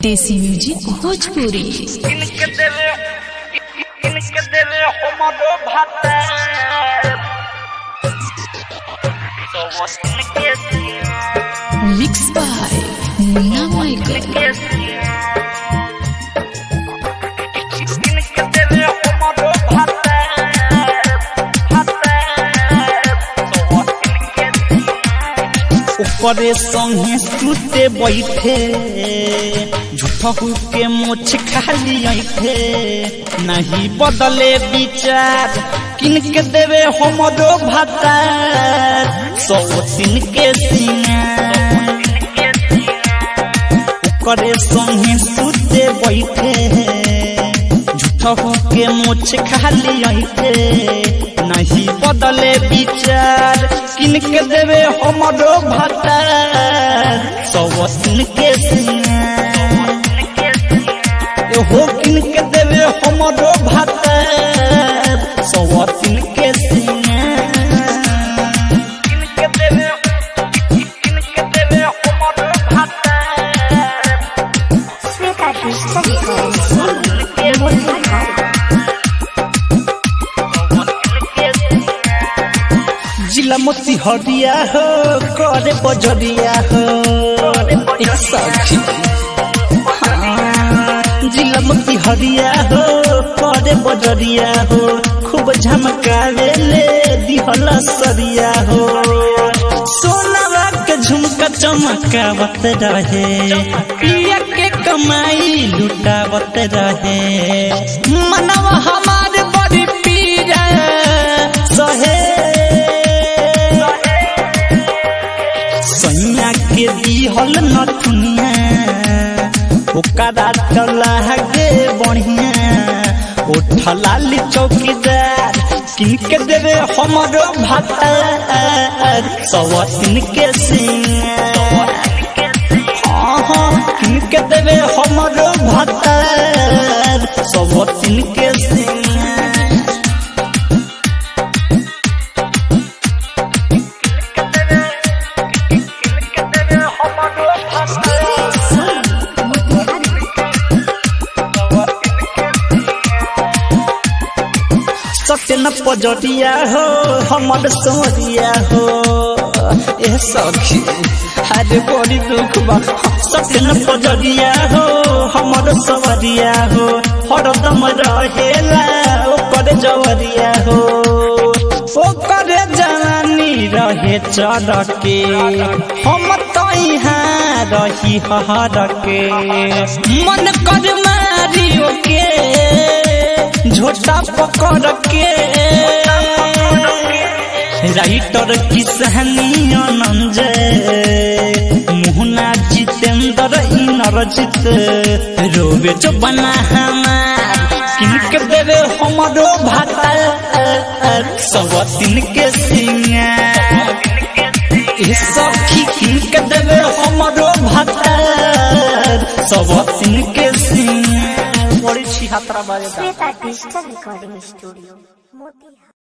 देसी म्यूजिक भोजपुरी इनके दिल इनके दिल हमरो भाता तो वो इनके मिक्स बाय मुन्ना माइकल इनके इनके दिल हमरो भाता भाता तो वो इनके ओकरे संगे सुते बैठे झूठहू के मोछ खाली ऐठे नहीं बदले विचार किनके देवे हमरो भातार सौ दिन के सिंगार ओकरे संगे सुते बैठे झूठहू के मोछ खाली ऐठे नहीं बदले विचार किनके देवे हमरो भातार सौ दिन के सिंगार हो किनके देवे हमरो भातार सौ दिन के सिंगार इनके दिल इनके दिल हमरो भाता Sweta Digital जिला मोती हरिया हो करे बजरिया हो एक सखी हाँ, जिला मोती हरिया हो करे बजरिया हो खूब झमकावे ले दिहला सरिया हो सोनावा के झुमका चमकावत रहे पिया के कमाई लुटावत रहे मनवा हमारे बड़ी पीरा सहे सैया के दिहल नथुनिया ओकरा चला गे बढ़िया उठलाली चौकीदार किनके देवे हमरो भातार सवतिन के सिंगार हाँ हाँ किनके देवे हमरो भातार सवतिन के सिंगार इनके दिल हमरो भाता सत्य न पजरिया हो हमर सोरिया हो ए सखी अरे बड़ी दुख बा सत्य न पजरिया हो हमर सवरिया हो हरदम रहेला ओकर जवरिया हो ओकर जवानी रहे चढ़ के हम तो यहाँ रही हर के मन कर मारियो के झोटा पकड़ के राइटर किसहनी आनंद मोहना जितेंद्र इनरजित रोवे जो बना हमार किनके देवे हमरो भाता सब दिन के सिंगार ए सखी किनके देवे हमरो भाता सब दिन के सिंगार बड़ी छिहत्तरा बाजे Sweta Digital Recording Studio Motiha